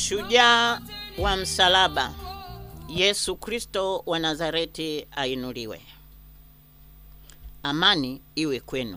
Shujaa wa msalaba, Yesu Kristo wa Nazareti ainuliwe. Amani iwe kwenu.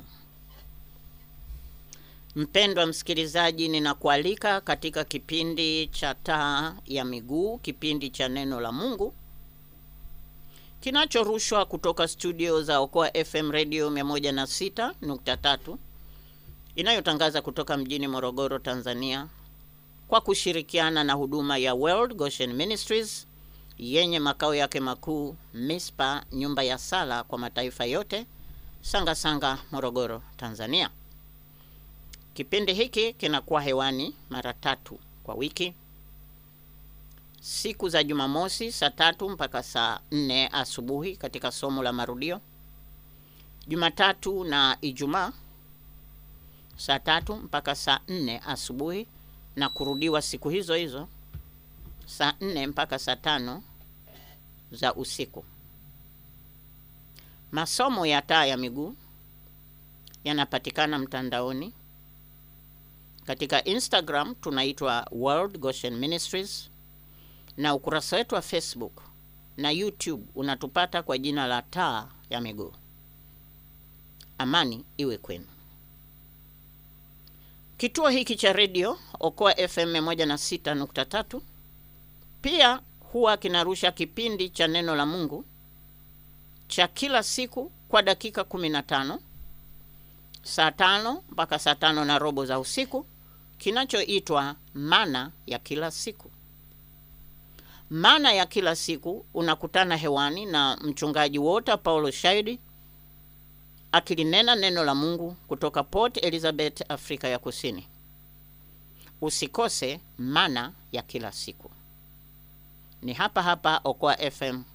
Mpendwa msikilizaji, ninakualika katika kipindi cha Taa ya Miguu, kipindi cha neno la Mungu kinachorushwa kutoka studio za Okoa FM Radio 106.3 inayotangaza kutoka mjini Morogoro, Tanzania kwa kushirikiana na huduma ya World Goshen Ministries yenye makao yake makuu Mispa, nyumba ya sala kwa mataifa yote, Sanga Sanga, Morogoro, Tanzania. Kipindi hiki kinakuwa hewani mara tatu kwa wiki, siku za Jumamosi saa tatu mpaka saa nne asubuhi katika somo la marudio, Jumatatu na Ijumaa saa tatu mpaka saa nne asubuhi na kurudiwa siku hizo hizo saa nne mpaka saa tano za usiku. Masomo ya Taa ya Miguu yanapatikana mtandaoni katika Instagram tunaitwa World Goshen Ministries na ukurasa wetu wa Facebook na YouTube unatupata kwa jina la Taa ya Miguu. Amani iwe kwenu. Kituo hiki cha redio Okoa FM 106.3 pia huwa kinarusha kipindi cha neno la Mungu cha kila siku kwa dakika 15 saa tano mpaka saa tano na robo za usiku kinachoitwa Mana ya Kila Siku. Mana ya Kila Siku unakutana hewani na mchungaji Walter Paulo Shaidi akilinena neno la Mungu kutoka Port Elizabeth, Afrika ya Kusini. Usikose Mana ya Kila Siku. Ni hapa hapa Okoa FM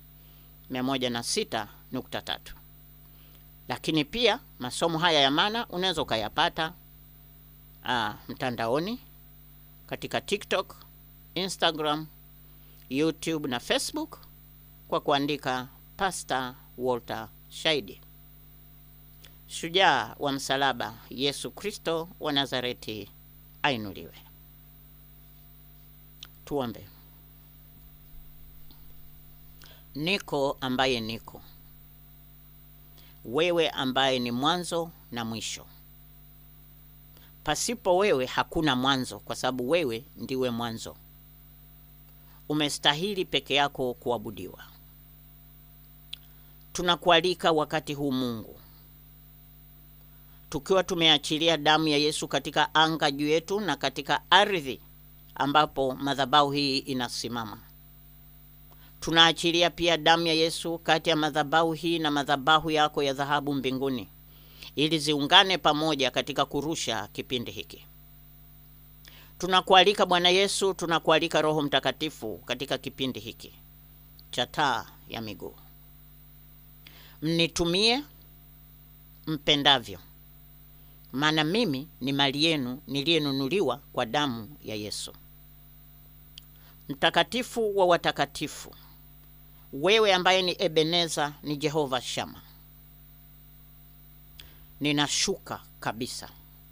106.3. Lakini pia masomo haya ya Mana unaweza ukayapata ah, mtandaoni katika TikTok, Instagram, YouTube na Facebook kwa kuandika Pastor Walter Shaidi. Shujaa wa msalaba, Yesu Kristo wa Nazareti ainuliwe. Tuombe. Niko ambaye niko, wewe ambaye ni mwanzo na mwisho. Pasipo wewe hakuna mwanzo, kwa sababu wewe ndiwe mwanzo. Umestahili peke yako kuabudiwa. Tunakualika wakati huu Mungu, tukiwa tumeachilia damu ya Yesu katika anga juu yetu na katika ardhi ambapo madhabahu hii inasimama. Tunaachilia pia damu ya Yesu kati ya madhabahu hii na madhabahu yako ya dhahabu mbinguni, ili ziungane pamoja katika kurusha kipindi hiki. Tunakualika Bwana Yesu, tunakualika Roho Mtakatifu katika kipindi hiki cha Taa ya Miguu. Mnitumie mpendavyo, maana mimi ni mali yenu niliyenunuliwa kwa damu ya Yesu. Mtakatifu wa watakatifu, wewe ambaye ni Ebeneza, ni Jehova Shama, ninashuka kabisa,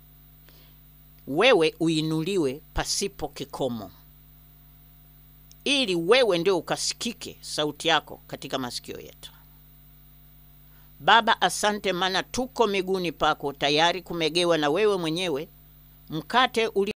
wewe uinuliwe pasipo kikomo, ili wewe ndio ukasikike sauti yako katika masikio yetu. Baba, asante, maana tuko miguuni pako tayari kumegewa na wewe mwenyewe mkate uli